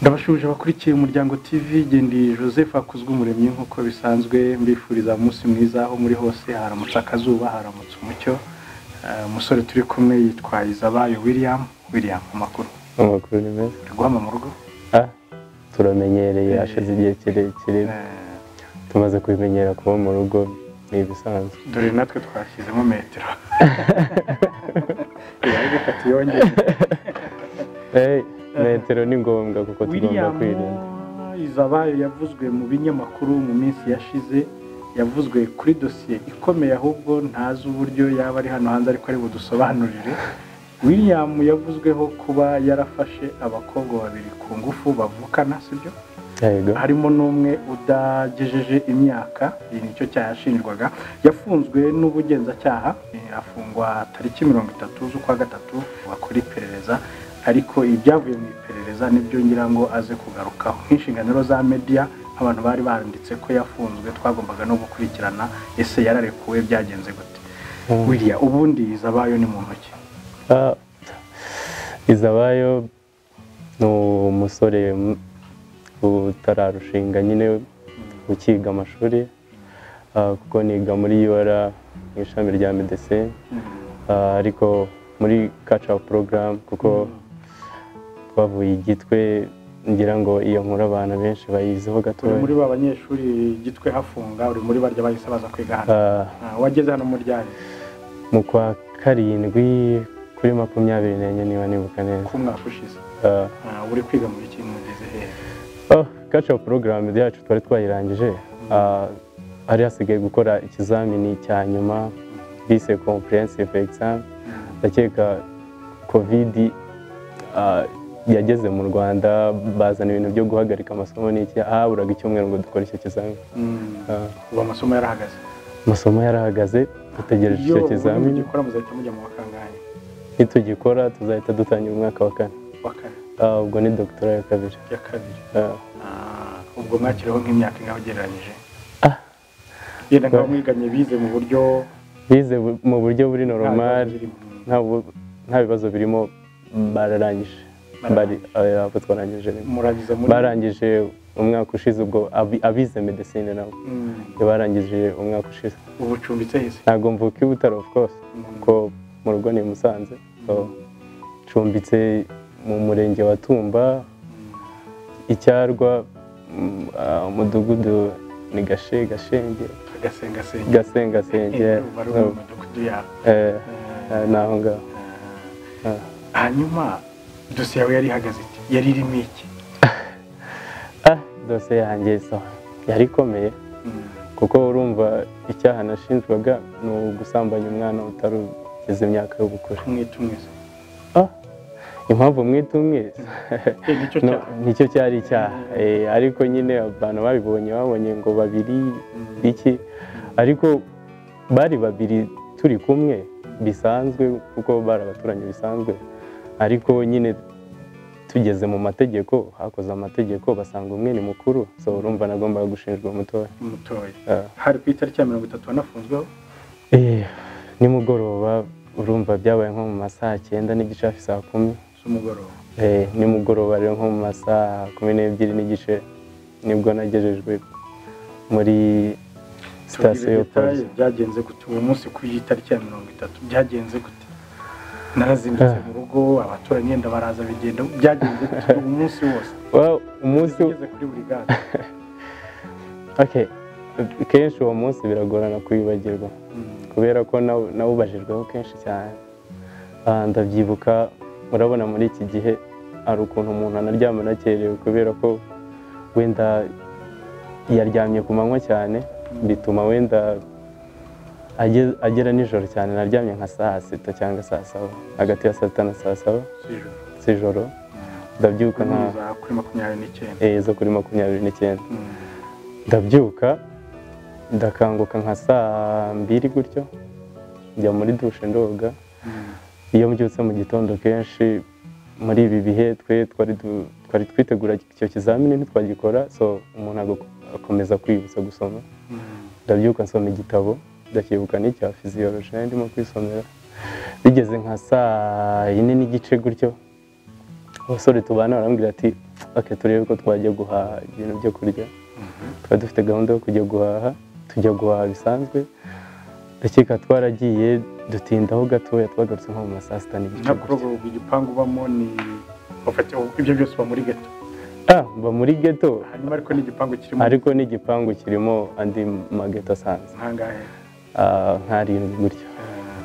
ndabashuje abakurikiye umuryango tv gendeye joseph akuzwe umuremyi nk'uko bisanzwe mbifuriza umunsi mwiza aho muri hose haramutse akazuba haramutse umucyo Eh, umusore turi kumwe yitwa izabayo william william amakuru amakuru ni meza uri guhama mu rugo Ah, turamenyereye hashize igihe kirekire Eh, tumaze kubimenyera kuba mu rugo ni ibisanzwe dore natwe twashyizemo metero Ibaye bitatu yongeye Eh, metero ni ngombwa kuko tugomba william kwirinda izabayo yavuzwe mu binyamakuru mu minsi yashize yavuzwe kuri dosiye ikomeye ahubwo ntazi uburyo yaba ari hano hanze ariko ari budusobanurire william yavuzweho kuba yarafashe abakobwa babiri ku ngufu bavukana sibyo yego harimo n'umwe udagejeje imyaka iyi nicyo cyaha yashinjwaga yafunzwe n'ubugenzacyaha eh, afungwa tariki mirongo itatu z'ukwa gatatu bakora iperereza ariko ibyavuye mu iperereza nibyo ngira ngo aze kugarukaho nk'inshinga rero za media abantu bari banditse ko yafunzwe twagombaga no gukurikirana ese yararekuwe byagenze gute wiriya ubundi izabayo ni mu ntoki Ah, izabayo ni umusore m- utararushinga nyine ukiga amashuri Ah, kuko niga muri UR mu ishami rya medecine Ah, ariko muri kaca porogaramu kuko twavuye igitwe ngira ngo iyo nkuru abantu benshi bayiziho uri muri gatoya ba banyeshuri gitwe hafunga uri muri barya bahise baza kwiga hano Ah, Ah, wageze hano mu ryari mu kwa karindwi kuri makumyabiri n'enye niba nibuka neza ku mwaka ushize Ah, Ah, uri kwiga muri kimwe mugeze hehe oh, kaca porogaramu yacu twari twayirangije Ah, hari hasigaye gukora ikizamini cya nyuma bise comprehensive exam ndakeka kovidi ah, yageze mu rwanda bazana ibintu byo guhagarika amasomo n'iki haburaga icyumweru ngo dukore icyo kizamini Ah, ubu amasomo yarahagaze amasomo yarahagaze dutegereje iyo icyo ubundi kizamini mugikora muzahita mujya mu bakangahe nitugikora tuzahita dutangira umwaka wa kane wa kane Ah, ubwo ni dogitora ya kabiri ya kabiri Ah, Ah, ubwo mwakiriho nk'imyaka ingaho ugereranyije Ah. yenda nk'aho mwiganye bize mu buryo bize bu- mu buryo buri normal Mm. nta bu- nta bibazo birimo bararangije Bari- ah, abo twarangije rimwe. murabize muri barangije umwaka ushize ubwo abi- abize medecine nabo Mm. barangije umwaka ushize ubu ucumbitse hese ntabwo mvuka i butaro of course Mm. kuko mu rugo ni i musanze So, ncumbitse mu murenge wa tumba Mm. icyarwa mm, ah, umudugudu ni gashe gashenge agasengasenge gasengasenge bari mu midugudu yabo Eh, eh, ni aho ngaho Ah. Ah. hanyuma dosiye yawe yari ihagaze iti yari irimo iki ah dosiye yanjye so yari ikomeye kuko urumva icyaha nashinjwaga ni ugusambanya umwana utari ugeze imyaka y'ubukure mwita umwese Ah, impamvu mwita umwezi Eh, nicyo No, cyaha nicyo cyari icyaha Eh, ariko nyine abantu babibonye babonye ngo babiri iki ariko bari babiri turi kumwe bisanzwe kuko bari abaturanyi bisanzwe ariko nyine tugeze mu mategeko hakoze amategeko basanga umwe ni mukuru so urumva nagombaga gushinjwa umutoya mutoya Ah. hari ku itariki ya mirongo itatu wanafunzweho Eh, nimugoroba urumva byabaye nko mu masaha cyenda n'igice hafi saa kumi z'umugoroba Eh, nimugoroba rero nko mu masaha kumi n'ebyiri n'igice nibwo nagejejwe muri sitasiyo Tubwire ya polisi detail byagenze gute uwo munsi ku itariki ya mirongo itatu byagenze gute narazindutse Ah. mu rugo abaturanyi yenda baraza bigenda byagenze gute uwo munsi wose Well, umunsi ugeze kuri buri gare okay. kenshi uwo munsi biragorana kwibagirwa kubera ko naw- nawubajijweho kenshi cyane Ah, ndabyibuka urabona muri iki gihe hari ukuntu umuntu anaryama anakerewe kubera ko wenda yaryamye ku manywa cyane bituma wenda aje- agera nijoro cyane naryamye nka saa sita cyangwa saa saba hagati ya saa sita na saa saba z'ijoro z'ijoro ndabyuka nka za kuri makumyabiri n'icyenda eh, zo kuri makumyabiri n'icyenda Mm. ndabyuka ndakanguka nka saa mbiri gutyo njya muri dushe ndoga Mm. iyo mbyutse mu gitondo kenshi muri ibi bihe twe twari du- twari twitegura icyo kizamini ntitwagikora so umuntu ago- akomeza kwibutsa gusoma Mm. ndabyuka nsoma igitabo ndacyibuka n'icya fiziyoroji nari ndimo kwisomera bigeze nka saa yine n'igice gutyo abasore tubana barambwira ati oke turebe ko twajya guhaha ibintu byo kurya twari dufite gahunda yo kujya guhaha tujya guhaha bisanzwe ndakeka twaragiye dutindaho gatoya twagarutse nko mu ma saa sita n'igice nka porogaramu igipangu ubamo ni bafata ibyo byose uba muri geto ah mba muri geto hanyuma ariko n'igipangu kirimo ariko n'igipangu kirimo andi mageto asanzwe nkangahe ah, nk'arindwi gutya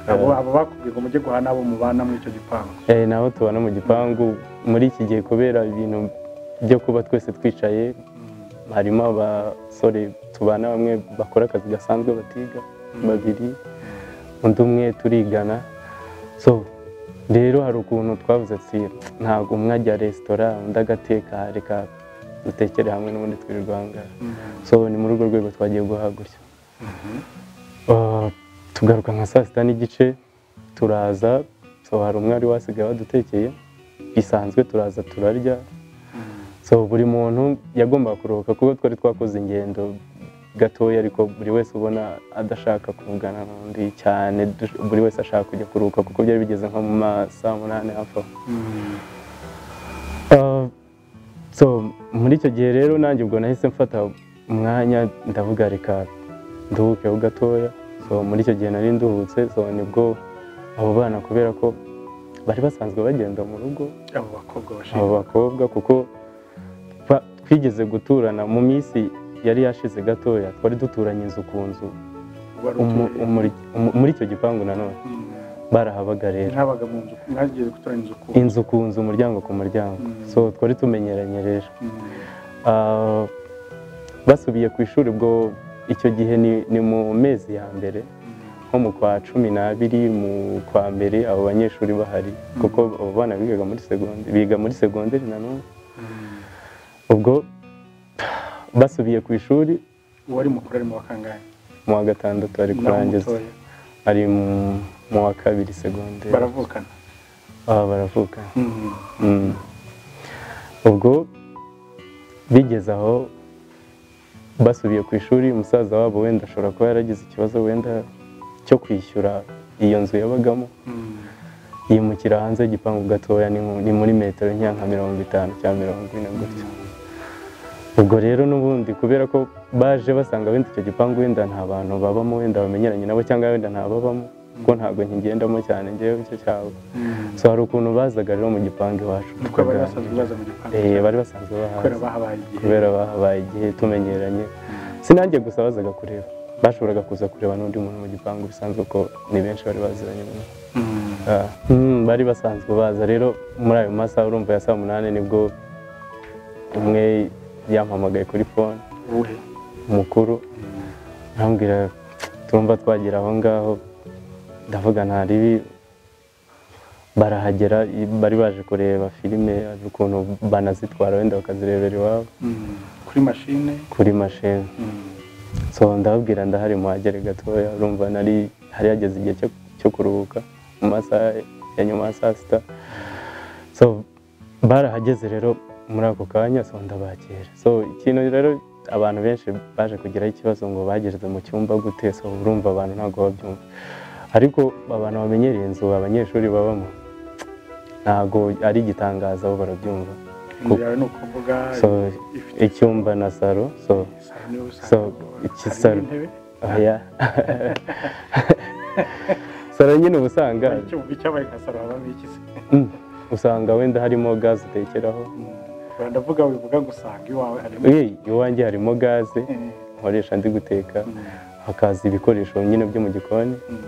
abo abo bakubwiye ngo mujye guhaha n'abo mubana muri icyo gipangu Eh, nabo tubana mu gipangu muri iki gihe kubera ibintu byo kuba twese twicaye harimo abasore tubana bamwe bakora akazi gasanzwe batiga babiri undi umwe turigana so rero hari ukuntu twavuze ati ntabwo umwe ajya resitora undi agateka reka dutekere hamwe n'ubundi twirirwa aha ngaha." so ni muri urwo rwego twagiye guhaha gutya Ah, tugaruka nka saa sita n'igice turaza so hari umwe wari wasigaye wadutekeye bisanzwe turaza turarya so buri muntu yagombaga kuruhuka kuko twari twakoze ingendo gatoya ariko buri wese ubona adashaka kuvugana n'undi cyane dush- buri wese ashaka kujya kuruhuka kuko byari bigeze nko mu ma saa munani hafi aho Ah, so muri icyo gihe rero nanjye ubwo nahise mfata umwanya ndavuga reka nduhukeho gatoya so muri icyo gihe nari nduhutse so nibwo abo bana kubera ko bari basanzwe bagenda mu rugo abo bakobwa abo bashinzwe bakobwa kuko twa- twigeze guturana mu minsi yari yashize gatoya twari duturanye inzu ku nzu wari umu- utuye umuri- umu- muri icyo gipangu nanone Mm. barahabaga rero ntabaga mu nzu mwagiye gutora inzu ku inzu ku nzu umuryango ku muryango Mm. so twari tumenyeranye rero Mm. Ah, basubiye ku ishuri ubwo icyo gihe ni, ni mu mezi ya mbere nko mu kwa cumi n'abiri mu kwa mbere abo banyeshuri bahari kuko abo bana bigaga muri segonderi biga muri segonderi nanone Mm. ubwo basubiye ku ishuri uwari mukuru ari mu bakangahe mu wa gatandatu ari Naho kurangiza mutoya. ari mu- mu wa kabiri segonderi baravukana Ah, baravuka Mm. Mm. ubwo bigeze aho basubiye ku ishuri umusaza wabo wenda ashobora kuba yaragize ikibazo wenda cyo kwishyura iyo nzu yabagamo Mm. yimukira hanze y'igipangu gatoya ni mu- ni muri metero nkeya nka mirongo itanu cyangwa mirongo ine gutya ubwo rero n'ubundi kubera ko baje basanga wenda icyo gipangu wenda nta bantu babamo wenda bamenyeranye nabo cyangwa wenda ntababamo kuko ntabwo nkigendamo cyane ngewe icyo cyabo Mm. so hari ukuntu bazaga rero mu gipangu iwacu niko bari basanzwe baza mu gipangu Eh, bari basanzwe bahazi kubera bahabaye igihe kubera bahabaye igihe tumenyeranye sinanjye gusa bazaga kureba bashoboraga kuza kureba n'undi muntu mu gipangu bisanzwe ko ni benshi bari baziranye mu Mm. Ah, mm, bari basanzwe baza rero muri ayo masaha urumva ya saa munani nibwo umwe yampamagaye kuri fone uwuhe umukuru Mm. arambwira tumva twagera aho ngaho ndavuga nta ribi barahagera i- bari baje kureba filime ukuntu banazitwara wenda bakazirebera iwabo Mm. kuri mashine kuri mashini Mm. so ndababwira ndahari muhagere gatoya urumva nari hari hageze igihe cyo, cyo kuruhuka mu masaha ya nyuma ya saa sita so barahageze rero muri ako kanya so ndabakira so ikintu rero abantu benshi baje kugiraho ikibazo ngo bageze mu cyumba gute so urumva abantu ntabwo babyumva ariko abantu bamenyereye inzu abanyeshuri babamo ntabwo ari igitangaza bo barabyumva inzu yawe ni ukuvuga so ifite icyumba na saro so isahani so, iki y'ubusahani saro. intebe oya saro nyine uba usanga icyo mu cyabaye nka saro habamo iki se mm, usanga wenda harimo gaze utekeraho Mm. ndavuga wivuga ngo usanga iwawe harimo Eh, iwanjye harimo gaze Eh. nkoresha ndi guteka Mm. hakaza ibikoresho nyine byo mu gikoni Mm.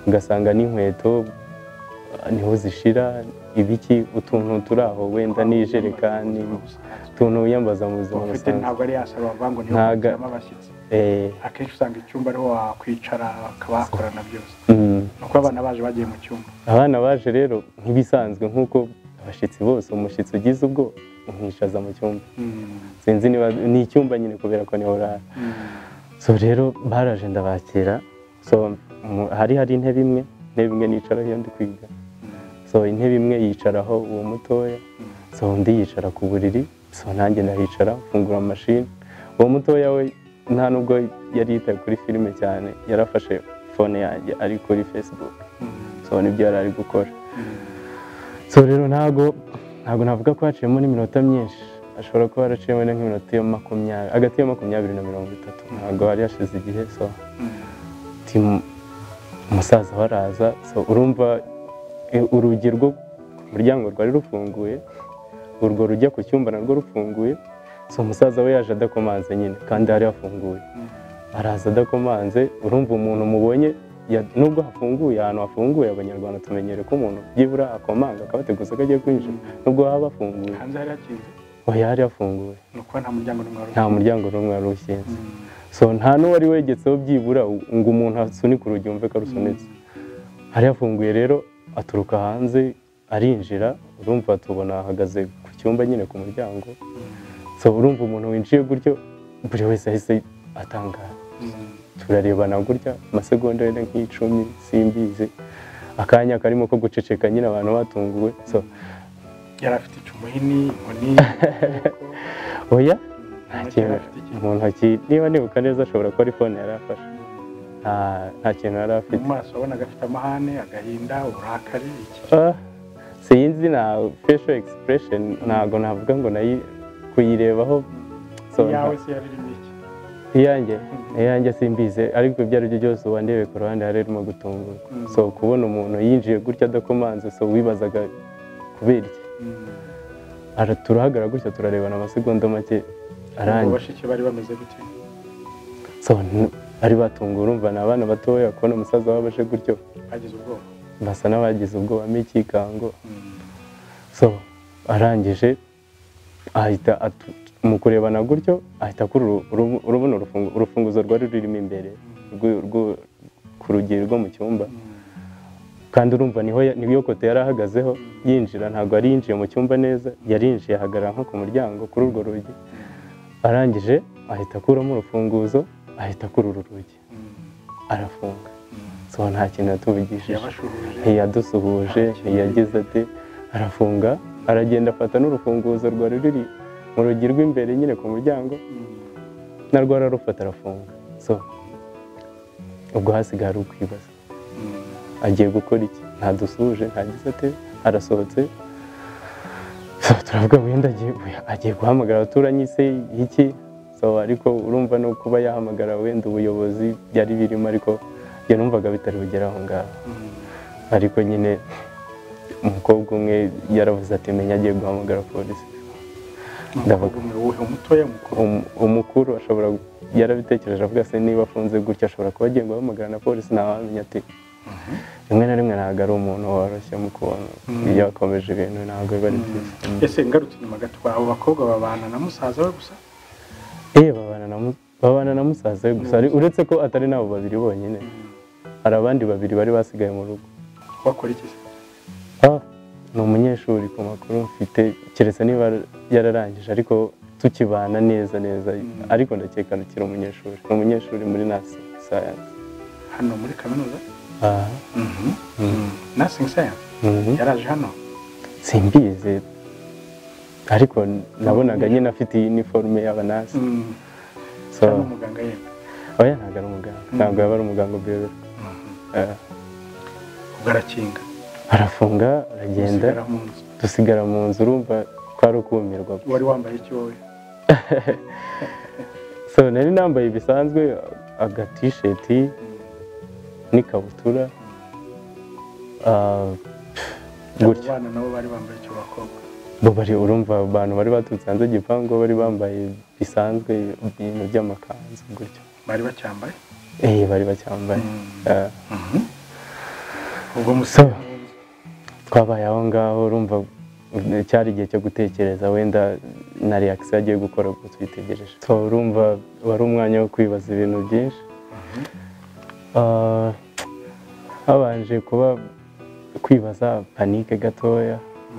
ugasanga n'inkweto ah, niho zishira ibiki utuntu turi aho wenda n'ijerekani utuntu wiyambaza mu buzima ufite busanzwe ntabwo ari yasaba bavuga ngo niyo Ntaga- kwakiramo abashyitsi Eh, akenshi usanga icyumba ariho wakwicara bakaba bakorana byose mm. ni uko abana baje bagiye mu cyumba abana baje rero nk'ibisanzwe nk'uko abashyitsi bose umushyitsi ugize ubwo umwicaza mu cyumba sinzi niba ni icyumba nyine kubera ko niho urara so rero baraje ndabakira so mu- hari hari intebe imwe intebe imwe nicaraho iyo ndi kwiga so intebe imwe yicaraho uwo mutoya so undi yicara ku buriri so nanjye ndahicara mfungura mashini uwo mutoya we nta nubwo yari yitaye kuri filime cyane yarafashe fone yanjye ari kuri facebook so nibyo yari ari gukora so rero ntago ntago navuga ko haciyemo n'iminota myinshi ashobora kuba yaraciyemo nk'iminota iyo makumyabiri hagati ya makumyabiri na mirongo itatu ntabwo hari hashize igihe so timu umusaza we araza so urumva eh, urugi rwo ku muryango rwari rufunguye urwo rujya ku cyumba narwo rufunguye so umusaza we yaje adakomanze nyine kandi hari hafunguye araza adakomanze urumva umuntu mubonye ya- nubwo hafunguye ahantu hafunguye abanyarwanda tumenyere ko umuntu byibura akomanga akabateguza ko agiye kwinjira nubwo haba hafunguye hanze hari hakinze oya hari hafunguye ni ukuba nta muryango n'umwe wari nta ufunguye. muryango n'umwe wari ukinze Mm. so nta n'uwari wegetseho byibura ngo umuntu asunike urugi yumve ko arusunitse hari hafunguye rero aturuka hanze arinjira urumva tubona ahagaze ku cyumba nyine ku muryango so urumva umuntu winjiye gutyo buri wese ahise atangara Mm. turarebana gutya amasegonda wenda nk'icumi simbizi akanya karimo ko guceceka nyine abantu batunguwe so yari afite icumu hini inkoni oya nta nta kintu kintu yari afite mu ntoki niba nibuka neza ashobora kuba ari fone yari afashe ikintu nta- nta kintu yari afite mu maso wabonaga afite amahane agahinda uburakari iki Ah, sinzi na facial expression ntabwo navuga ngo nayi kuyirebaho so iyawe nta- se yari irimo iki iyanjye iyanjye simbize ariko ibyo ari byo byose ubu ndebe ku ruhande hari harimo gutungurwa Mm. so kubona umuntu yinjiye gutya adakomanze so wibazaga kubera iki Mm. Ara- turahagara gutya turarebana amasegonda make Ubwo arangiye bashiki bari bameze gute so n- bari batunguwe urumva ni abana batoya kubona umusaza wabo aje gutyo bagize ubwoba basa n'abagize ubwoba m'ikikango Mm. so arangije ahita atu- mu kurebana gutyo ahita akura uru- uru- urubuno rufungu- urufunguzo rwari rurimo imbere rw'u- rw'u- ku rugi rwo mu cyumba Mm. kandi urumva niho ya- niyo kote yari ahagazeho yinjira ntabwo yari yinjiye mu cyumba neza yarinjiye ahagarara nko ku muryango kuri urwo rugi arangije ahita akuramo urufunguzo ahita akura uru rugi Mm. arafunga Mm. so nta kintu yatubigishije yabashuhuje ntiyadusuhuje ntiyagize ati arafunga aragenda afata n'urufunguzo rwari ruri mu rugi rw'imbere nyine ku muryango Mm. narwo ararufata arafunga so ubwo hasigaye ari ukwibaza Mm. agiye gukora iki ntadusuhuje ntagize ate arasohotse so turavuga wenda agiye agiye guhamagara abaturanyi se iki so ariko urumva no kuba yahamagara wenda ubuyobozi byari birimo ariko njye numvaga bitari bugera aho ngaho Mm. ariko nyine umukobwa umwe yaravuze ati menya agiye guhamagara polisi Ndavuga. Umukobwa umwe uwuhe umutoya mukuru Um- umukuru ashobora yarabitekereje avuga se niba afunze gutya ashobora kuba agiye guhamagara na polisi ntawamenya ati rimwe na rimwe ntabwo ari umuntu woroshye mu kubona Mm. iyo yakomeje ibintu ntabwo biba ari byiza Mm. ese ngarutse inyuma gato abo bakobwa babana na musaza we gusa Eh, babana na mu- babana na musaza we gusa ari- uretse ko atari nabo babiri bonyine hari abandi babiri bari basigaye mu rugo bakora iki se Ah, ni umunyeshuri ku makuru mfite keretse niba yararangije ariko tukibana neza neza Mm. ariko ndakeka akiri umunyeshuri ni umunyeshuri muri nasi sayanse hano muri kaminuza aha Mm. nursing science Mhm. yaraje hano simbizi ariko nabonaga nyine afite iyi iniforume y'abanasi Mm. so yari umuganga yenda oya ntabwo ari umuganga ntabwo yaba ari umuganga ubwira ubwo arakinga arafunga aragenda asigara mu nzu dusigara mu nzu urumva twari ukumirwa wari wambaye iki wowe so nari nambaye bisanzwe agatisheti n'ikabutura ah, gutya abana nabo bari bambaye icyo bakobwa bo bari urumva abantu bari baturutse hanze y'igipangu bari bambaye bisanzwe ibintu by'amakanzu gutya bari bacyambaye eh bari bacyambaye Mm. Ah, Mhm. ubwo musaza mu nzu. twabaye aho ngaho urumva cyari igihe cyo gutekereza wenda na reakisiyo agiye gukora ubwo twitegereje so urumva wari umwanya wo kwibaza ibintu byinshi Mhm. Ah, habanje kuba kwibaza panike gatoya Mm.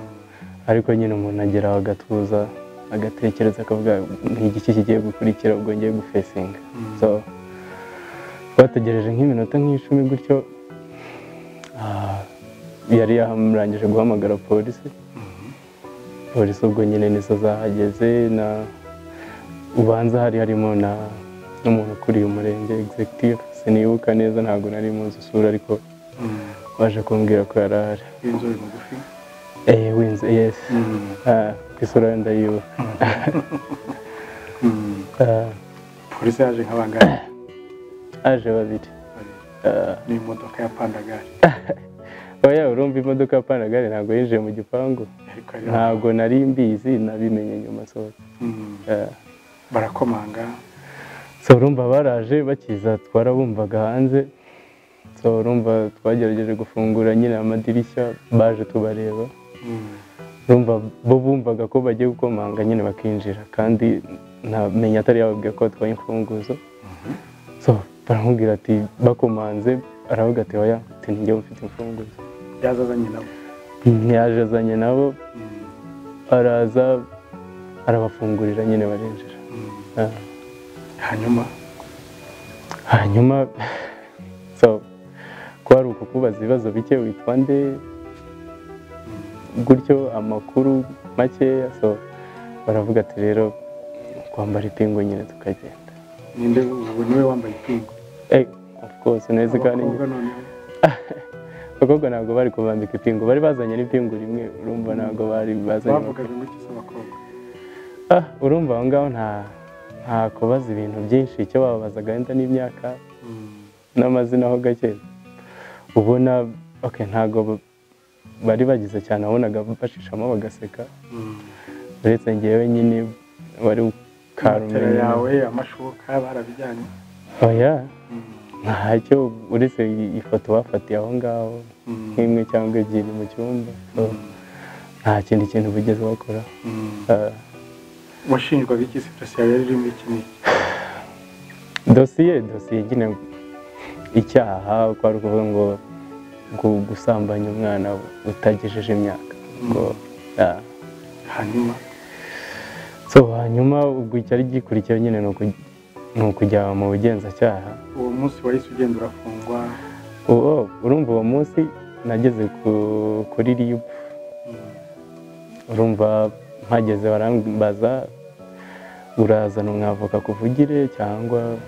ariko nyine umuntu agera aho agatuza agatekereza akavuga ni igiki kigiye gukurikira ubwo ngiye gufesinga Mm. so twategereje nk'iminota nk'icumi gutyo ah, yari yarangije guhamagara polisi Mhm. polisi ubwo nyine nizo zahageze na ubanza hari harimo na n'umuntu ukuriye umurenge executive sinibuka neza ntabwo nari muzi isura ariko Mm. baje kumbwira ko yari ahari w'inzobe mugufi eh winze yes Mm. Ah, ku isura ye ndayiwe Ah, polisi yaje nk'abangari aje babiri Ah, ni imodoka ya pandagari oya urumva imodoka ya panagare ntabwo yinjiye mu gipangu ariko ari ntabwo nari mbizi nabimenye nyuma sohoka Mm, Ah, barakomanga so urumva baraje bakiza twarabumvaga hanze so urumva twagerageje gufungura nyine amadirishya baje tubareba Mm, urumva bo bumvaga ko bagiye gukomanga nyine bakinjira kandi ntamenya atari yababwiye ko batwaye imfunguzo so baramubwira ati bakomanze aravuga ati oya ati njye mfite imfunguzo yazazanye nabo ntiyaje azanye nabo Mm, araza arabafungurira nyine barinjira mm. Ah. hanyuma hanyuma so kwari ukukubaza ibibazo bike witwa nde gutyo amakuru makeya so baravuga ati rero twambara ipingu nyine tukagenda ninde ubu niwe wambaye ipingu Eh, of course neza kandi abakobwa noneho abakobwa ntabwo bari kubambika ipingu bari bazanye n'ipingu rimwe urumva ntabwo bari bazanye bavugaga ngo iki z'abakobwa Ah, urumva aho ngaho nta nta kubaza ibintu byinshi icyo bababazaga wenda n'imyaka Mm, n'amazina ho gake ubona okay, ntabwo ba- bari bagize cyane wabonaga bashishamo bagaseka mm. uretse ngewe nyine wari matera ukarumenye yawe amashuka barabijyanye oya Mm, ntacyo uretse i- ifoto bafatiye aho ngaho mm, nk'imwe cyangwa ebyiri mu cyumba so, mm, nta kindi kintu bigeze bakora mm. Ah, washinjwaga iki se dosiye yawe yari irimo iki n'iki dosiye dosiye nyine icyaha kwari ukuvuga ngo gu- gusambanya umwana utagejeje imyaka ngo ah, hanyuma so hanyuma ubwo icyari gikurikiyeho nyine ni uku- ni ukujya mu bugenzacyaha uwo munsi wahise ugenda urafungwa uwo urumva uwo munsi nageze ku- kuri rib Mm, urumva mpageze barambaza urazana umwavoka kuvugire cyangwa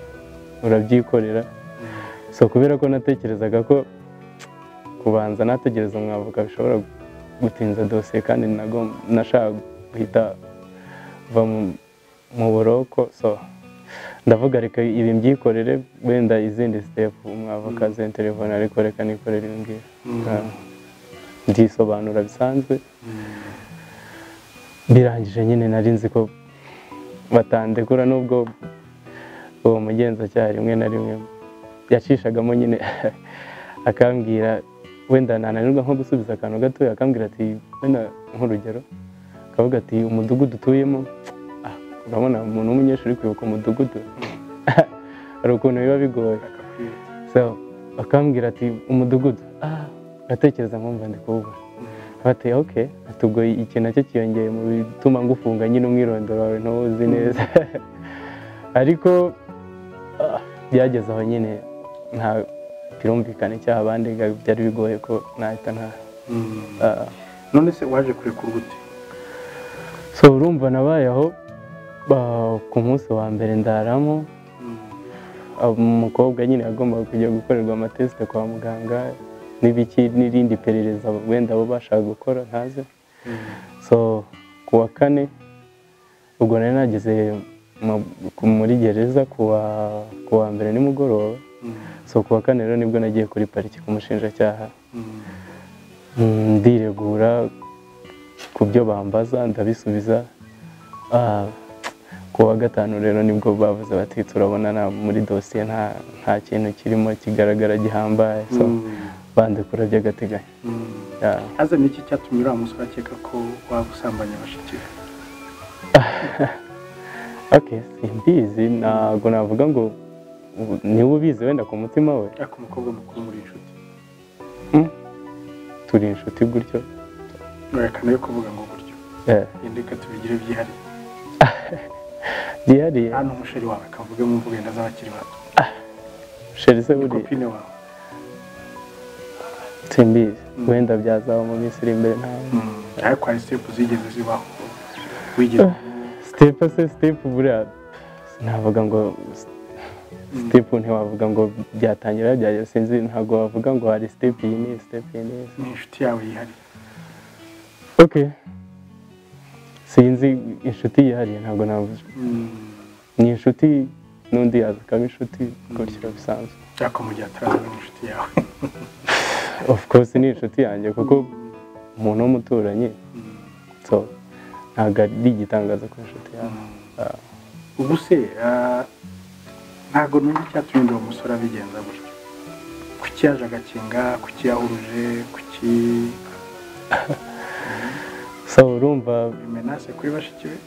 urabyikorera mm. so kubera ko natekerezaga ko kubanza nategereza umwavoka bishobora gutinza dosiye kandi nagom- nashakaga guhita va mu- mu buroko so ndavuga reka ibi mbyikorere wenda izindi sitepu umwavoka azenterefone ariko reka nikorere ibi ngibi Mm. Ah, ndisobanura bisanzwe Mm. birangije nyine nari nzi ko batandekura nubwo uwo mugenzacyaha rimwe na rimwe yacishagamo nyine akambwira wenda nananirwa nko gusubiza akantu gatoya akambwira ati wenda nk'urugero akavuga ati umudugudu utuyemo ah, urabona umuntu w'umunyeshuri kwibuka umudugudu hari ukuntu biba bigoye akakwiyita so akambwira ati umudugudu ah ndatekereza nkumva ndi kuwubona bati oke ubwo iki nacyo cyiyongeye mu bituma ngufunga nyine umwirondoro wawe ntuwuzi neza ariko ah, byageze aho nyine nta birumvikana icyaha bandenga byari bigoye ko nahita nta Mm. ah. none se waje kurekura gute so urumva nabaye aho ah, ku munsi wa mbere ndaramo Mm. ah, umukobwa nyine yagombaga kujya gukorerwa amatesite kwa muganga n'ibiki n'irindi perereza wenda bo bashaka gukora ntazi Mm. so ku wa kane ubwo nari nageze mu- ku- muri gereza ku wa- ku wa mbere nimugoroba Mm. so ku wa kane rero nibwo nagiye kuri pariki ku mushinjacyaha Mm. Mm, ndiregura ku byo bambaza ndabisubiza Ah, ku wa gatanu rero nibwo bavuze bati turabona na- muri dosiye nta nta kintu kirimo kigaragara gihambaye so Mm. bandekura by'agateganyo Mm. Yeah. aze niki cyatumye uriya musore akeka ko waba usambanya bashiki be Okay, simbizi ntabwo navuga ngo ubu- niwe ubizi wenda ku mutima we ariko umukobwa mukuru muri inshuti turi inshuti gutyo werekana yo kuvuga ngo buryo Eh, yenda reka tubigire byihariye byihariye hano umusheri wawe akavuge mu mvugo yenda z'abakiri bato sheri se buriya kopine wawe simbizi Mm. wenda byazaba mu minsi iri imbere ntawe Mm. ariko hari sitepu zigeze zibaho wigeze sitepu se sitepu buriya navuga ngo sitepu ntiwavuga ngo byatangira byagera sinzi ntabwo wavuga ngo hari sitepu iyi n'iyi sitepu iyi n'iyi ni inshuti yawe yihariye okay sinzi inshuti yihariye ntabwo navuze ni inshuti n'undi yaza akaba inshuti gutyo bisanzwe cyakora mu gihe ataraza n'inshuti yawe of course ni inshuti yanjye kuko umuntu w'umuturanyi so ntabwo ari igitangaza ku inshuti yawe Ah, ubu se ah, ntabwo numva icyatumye uwo musore abigenza gutyo kuki yaje agakinga kuki yahuruje kuki so urumva imenase kuri bashiki be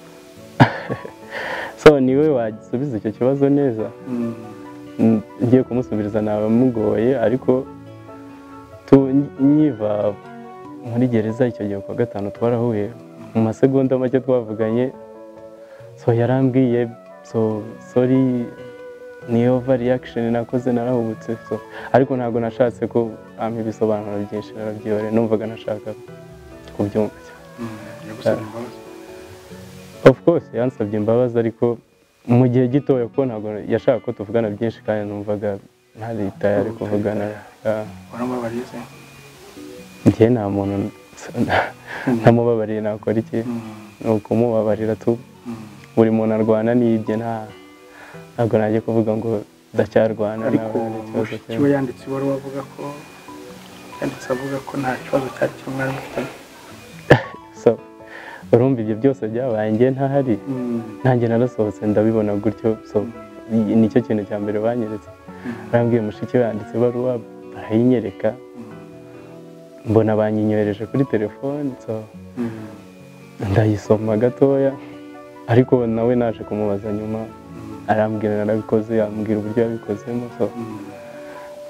so niwe wasubiza icyo kibazo neza Mm. N- ngiye kumusubiriza naba mugoye ariko tu- nkiva muri gereza icyo gihe kwa gatanu twarahuye mu masegonda make twavuganye so yarambwiye so sorry ni over reaction nakoze narahubutse so ariko ntabwo nashatse ko ampa ibisobanuro byinshi narabyihore numvaga ntashaka kubyumva yagusabye cyane imbabazi of course yansabye imbabazi ariko mu gihe gitoya kuko ntabwo yashakaga ko tuvugana byinshi kandi numvaga nta leta yari kuvugana Ah, waramubabariye se njye nta muntu ntamubabariye nakora iki Mm, ni ukumubabarira tu mm. buri muntu arwana n'ibye nta ntabwo najya kuvuga ngo ndacyarwana ariko nawe nta kibazo mushiki cyane. we yanditse ibaruwa avuga ko yanditse avuga ko nta kibazo cyari kirimo mwari mufitanye So, urumva ibyo byose byabaye njye ntahari Mm, nanjye narasohotse ndabibona gutyo so i- nicyo kintu cya mbere banyeretse mm, arambwiye mushiki we yanditse ibaruwa arayinyereka mbona banyinyohereje kuri telefone so mm, ndayisoma gatoya ariko nawe naje kumubaza nyuma mm, arambwira narabikoze ambwira uburyo yabikozemo so mm.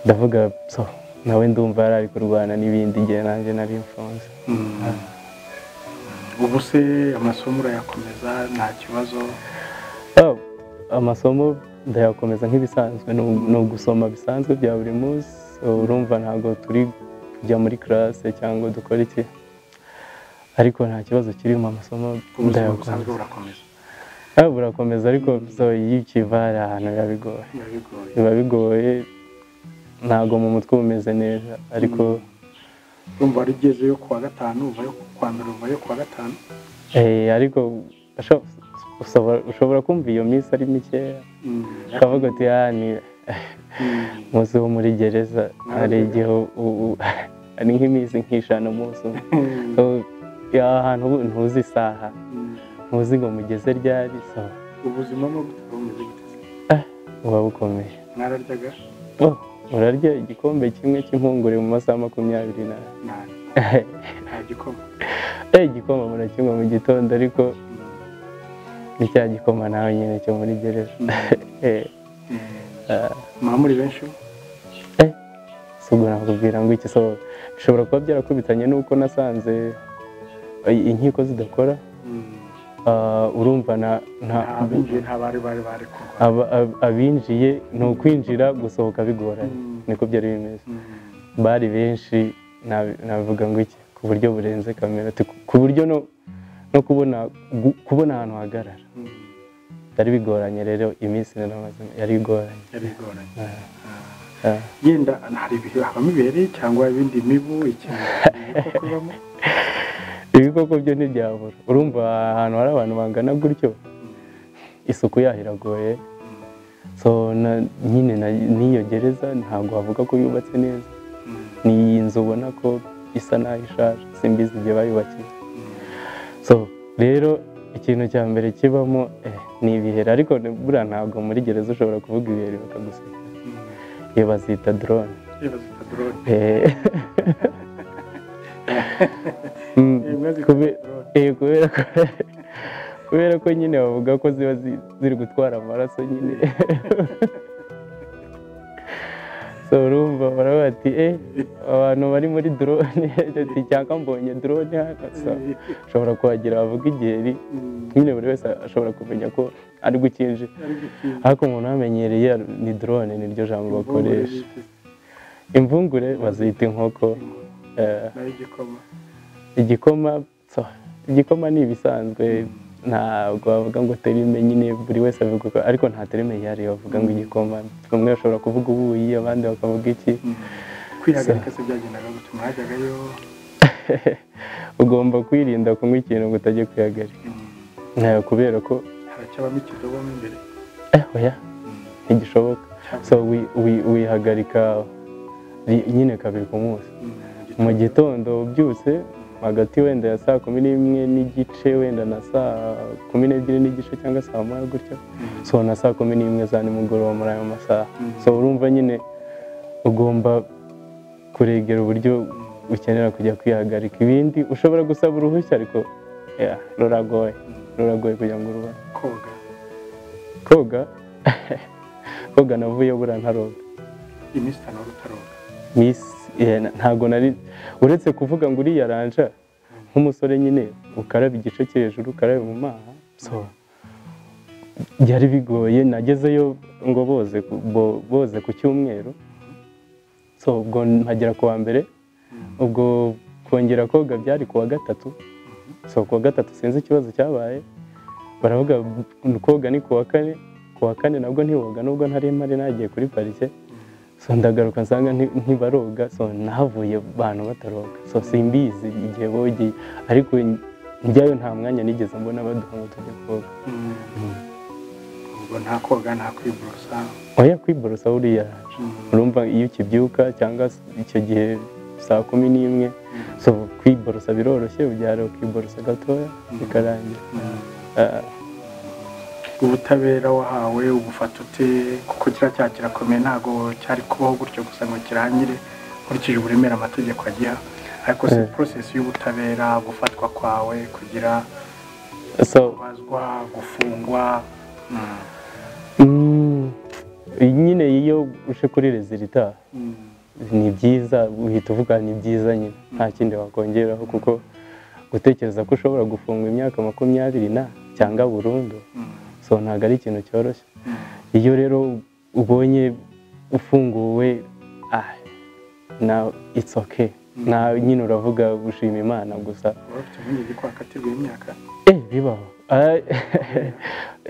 ndavuga so nawe ndumva yari ari kurwana n'ibindi igihe nanjye nari mfunze Mm. ubu se amasomo urayakomeza nta kibazo Oh, amasomo ndayakomeza nk'ibisanzwe ni u- ni ugusoma bisanzwe bya buri munsi urumva ntabwo turi kujya muri classe cyangwa dukora iki ariko nta kibazo kirimo amasomo ubuzima busanzwe ndayakomeza burakomeza Ah, burakomeza ariko so iyo ukiva hari ahantu biba bigoye biba bigoye biba bigoye ntabwo mu mutwe uba umeze neza ariko urumva wari ugezeyo kuwa gatanu uvayo kuwa mbere uvayo kuwa gatanu eh, ariko usho- ushobora- ushobora kumva iyo minsi ari mikeya Mm, ukavuga uti "Ah, ni mm, umunsi wo muri gereza hari igihe u- u- ari nk'iminsi nk'ijana umunsi umwe mm, So, ya ahantu ubu ntuzi isaha mm. ntuzi ngo mugeze ryari so ubuzima ni ugutera bumeze gute se? buba bukomeye mwararyaga Oh, urarya igikombe kimwe cy'impungure mu masaha makumyabiri n'ane nabi nta gikoma Eh, igikoma murakinywa mu gitondo ariko ni cya gikoma nawe nyine cyo muri gereza Eh, ah, muba muri benshi eh, si ubwo nakubwira ngo iki so bishobora kuba byarakubitanye n'uko nasanze eh, inkiko zidakora Ah, urumva na nta nta- binjiye nta bari bari bari kurwara aba- ab- abinjiye ni ukwinjira gusohoka bigoranye Mm. niko byari bimeze Mm, bari benshi na- navuga ngo iki ku buryo burenze kamera Ati, ku- ku buryo no no kubona gu- kubona ahantu hagarara mm. byari bigoranye rero iminsi naramaze yari igoranye yari igoranye Ah. yenda hari ibihe habamo ibiheri cyangwa ibindi mibu ikintu ibikoko bibamo ibikoko byo ntibyabura urumva ahantu hari abantu bangana gutyo isuku yaho iragoye so na- nyine na- n'iyo gereza ntabwo wavuga ko yubatse neza Mm, ni iyi nzu ubona ko isa n'aho ishaje simbizi igihe bayubakiye mm, so rero ikintu cya mbere kibamo eh, ni ibiheri ariko buriya ntabwo muri gereza ushobora kuvuga ibiheri bakaguseka mm. iyo bazita drone Niba zita drone Eh. Mm, Niba zita kube- drone. Eh, kubera ko kubera ko nyine bavuga ko ziba zi- ziri gutwara amaraso nyine so urumva baravuga ati eh abantu bari muri drone ati cyangwa mbonye drone hano so ushobora kuhagira bavuga igiheri Mm, nyine buri wese ashobora kumenya ko ari gukinjira ari gukinga. ariko umuntu wamenyereye ni drone niryo jambo bakoresha Imbungure bita imvungure bazita inkoko eh, nayo igikoma igikoma so, igikoma ni ibisanzwe ntabwo bavuga ngo terime nyine buri wese avuga uko- ariko nta terime yihariye bavuga ngo igikoma bamwe bashobora kuvuga ubuyi abandi bakavuga iki kwihagarika se byagendaga gutuma hajyagayo ugomba kwirinda kunywa ikintu ngo utajya kwihagarika mm, ntayo kubera ko haracyabamo ikidobo mo imbere eh oya ntigishoboka so wi- wi- wihagarika ri- nyine kabiri ku munsi mu gitondo ubyutse hagati wenda ya saa kumi n'imwe n'igice wenda na saa kumi n'ebyiri n'igice cyangwa saa moya gutyo so na saa kumi n'imwe za nimugoroba muri ayo masaha Mhm. so urumva nyine ugomba kuregera uburyo ukenera kujya kwihagarika ibindi ushobora gusaba uruhushya ariko yeah, ruragoye ruragoye kugira ngo urubone koga koga koga navuye buriya ntaroga iminsi itanu wari utaroga Miss, eh, na- ntago nari uretse kuvuga ngo uriya ranja nk'umusore nyine ukaraba igice cyo hejuru ukarabe mu maha so byari bigoye nagezeyo ngo boze ku- bo- boze ku cyumweru so ubwo mpagera ku wa mbere ubwo kongera koga byari ku wa gatatu so ku wa gatatu sinzi ikibazo cyabaye baravuga ngo koga ni ku wa kane ku wa kane nabwo ntiwoga nubwo ntari mpari nagiye kuri parike so ndagaruka nsanga nti- ntibaroga so nahavuye abantu bataroga so simbizi igihe bogeye ariko njyayo nta mwanya nigeze mbona baduha ngo tujye koga ubwo nta koga nta kwiborosa oya kwiborosa buriya urumva iyo ukibyuka cyangwa s- icyo gihe saa kumi n'imwe so kwiborosa biroroshye ubyara ukiborosa gatoya bikarangira Mm. Ah, ubutabera wahawe ubufata ute kuko kiriya cyaha kirakomeye ntabwo cyari kubaho gutyo gusa ngo kirangire nkurikije uburemere amategeko agiha ariko si Eh. porosesi y'ubutabera gufatwa kwawe kugira so kubazwa gufungwa Mm. mm, nyine iyo uje kuri rezida itaha Mm. ni byiza uhita uvuga ni byiza nyine nta kindi wakongeraho kuko gutekereza ko ushobora gufunga imyaka makumyabiri na cyangwa burundu Mm. so ntabwo ari ikintu cyoroshye Mm. iyo rero ubonye ufunguwe ah na it's okay na nyine uravuga gushima imana gusa waba ufite impungenge ko wakatirwa imyaka eh bibaho Ah,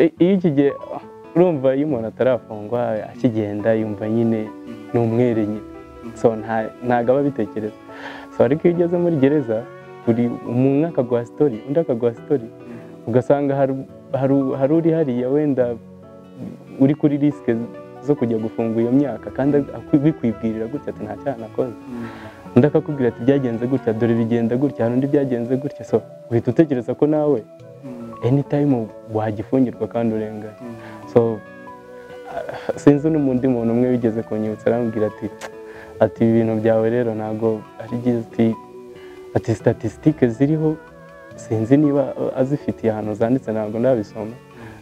eh, iyo iki gihe urumva iyo umuntu atarafungwa akigenda yumva nyine ni umwere nyine so nta- ntago aba abitekereza so ariko iyo ugeze muri gereza buri umwe akaguha sitori undi akaguha sitori ugasanga hari- hari- hari uri hariya wenda uri kuri risike zo kujya gufunga iyo myaka kandi aku- bikwibwirira gutya ati nta cyaha nakoze Mm. undi akakubwira ati byagenze gutya dore bigenda gutya hari undi byagenze gutya so uhita utekereza ko nawe Mm. anytime wagifungirwa kandi urengana Mm. so ah, sinzi n'undi muntu umwe wigeze kunyibutsa arambwira ati ati ibi bintu byawe rero ntabwo ari byiza ati ati statisitike ziriho sinzi niba ah, azifitiye ahantu zanditse ntabwo ndabisoma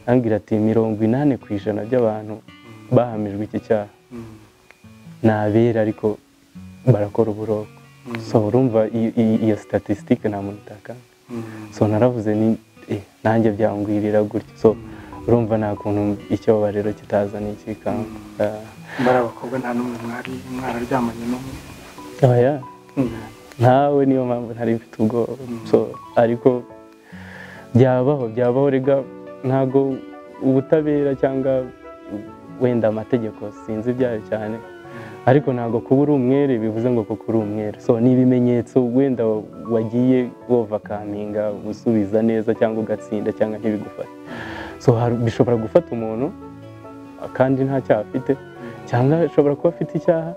arambwira ati mirongo inani ku ijana by'abantu bahamijwe iki cyaha Mm. ni abera ariko barakora uburoko so urumva iyo- iyo- iyo statisitike nta muntu utakanga Mm. so naravuze ni eh, nanjye byangwirira gutya so urumva nta kuntu icyaba rero kitazana ikikanga muri abakobwa nta n'umwe mwari mwararyamanye n'umwe Ah, oya Mm. ntawe niyo mpamvu ntari mfite ubwoba so ariko byabaho byabaho rega ntabwo ubutabera cyangwa wenda amategeko sinzi ibyayo cyane ariko ntabwo kuba uri umwere bivuze ngo kuko uri umwere so ni ibimenyetso wenda wagiye wovakaminga gusubiza neza cyangwa ugatsinda cyangwa ntibigufate so hari- bishobora gufata umuntu kandi nta cyaha afite cyangwa ashobora kuba afite icyaha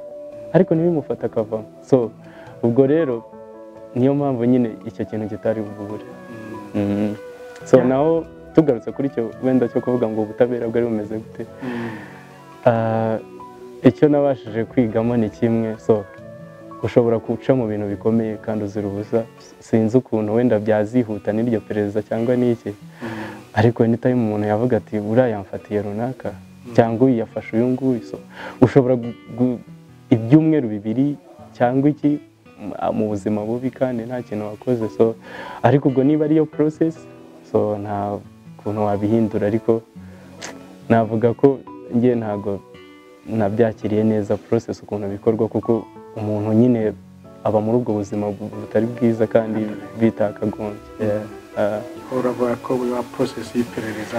ariko ntibimufata akavamo so ubwo rero niyo mpamvu nyine icyo kintu kitari bubure Mhm. so naho tugarutse kuri icyo wenda cyo kuvuga ngo ubutabera bwari bumeze gute Mm. Ah, icyo nabashije kwigamo ni kimwe so ushobora guca mu bintu bikomeye kandi uzira ubusa sinzi ukuntu wenda byazihuta n'iryo perezida cyangwa n'iki Mm. ariko anytime umuntu yavuga ati uriya yamfatiye runaka cyangwa uyu yafashe uyu nguyu so ushobora gu- gu- ibyumweru bibiri cyangwa iki m- a- mu buzima bubi kandi nta kintu wakoze so ariko ubwo niba ariyo process so nta kuntu wabihindura ariko navuga ko njye ntabwo nabyakiriye neza process ukuntu bikorwa kuko umuntu nyine aba muri ubwo buzima bu- butari bwiza kandi bitakagombye Yeah. Ah. uravuga ko buri wa porosesi y'iperereza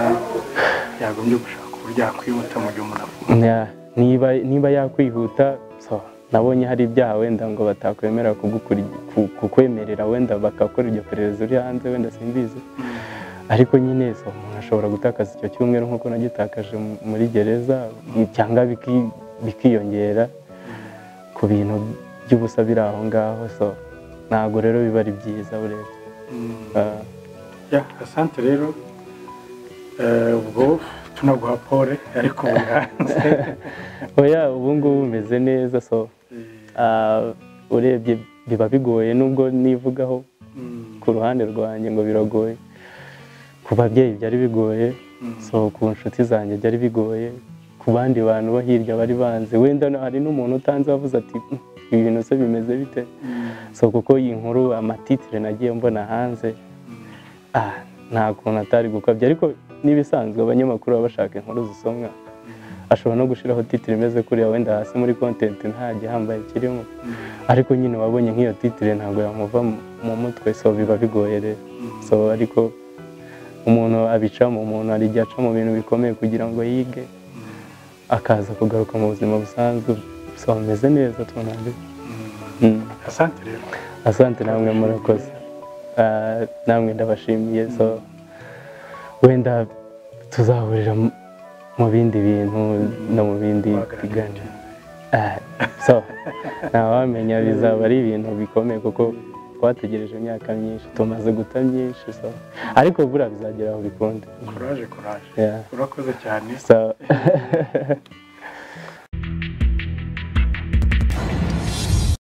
yagombye gushaka uburyo yakwihuta mu gihe umuntu avuga Na- niba niba yakwihuta so nabonye hari ibyaha wenda ngo batakwemera kugukuri- ku- kukwemerera wenda bagakora iryo perereza uri hanze wenda simbizi ariko nyine so umuntu ashobora gutakaza icyo cyumweru nk'uko nagitakaje muri gereza cyangwa biki- bikiyongera ku bintu by'ubusa biri aho ngaho so ntabwo rero biba ari byiza urebye Ah, ya asante rero Eh, ubwo tunaguha pole ariko buri hanze oya ubu ngubu bimeze neza so ah, urebye biba bigoye nubwo nivugaho Mm, ku ruhande rwanjye ngo biragoye ku babyeyi byari bigoye Mm. so ku nshuti zanjye byari bigoye ku bandi bantu bo hirya bari banze wenda na- hari n'umuntu utanze wavuze ati "Mm, ibi bintu se bimeze bite mm, so kuko iyi nkuru amatitire nagiye mbona hanze mm. ah, nta kuntu atari gukabya ariko n'ibisanzwe abanyamakuru baba bashaka inkuru zisomwa ashobora no gushyiraho titire imeze kuriya wenda hasi muri kontenti ntajya hambaye ikirimo ariko nyine wabonye nk'iyo titire ntabwo yamuva mu- mu mutwe so biba bigoye rero so ariko umuntu abicamo umuntu hari igihe aca mu bintu bikomeye kugira ngo yige akaza kugaruka mu buzima busanzwe so bimeze neza twunambe Mm. asante rero asante namwe murakoze Ah, namwe ndabashimiye so wenda tuzahurira mu- mu bindi bintu no mu bindi biganiro Ah, so ntawamenya bizaba ari ibintu bikomeye kuko twategereje imyaka myinshi tumaze guta myinshi so ariko buriya bizagera aho bikunde kuraje kuraje Yeah. urakoze cyane so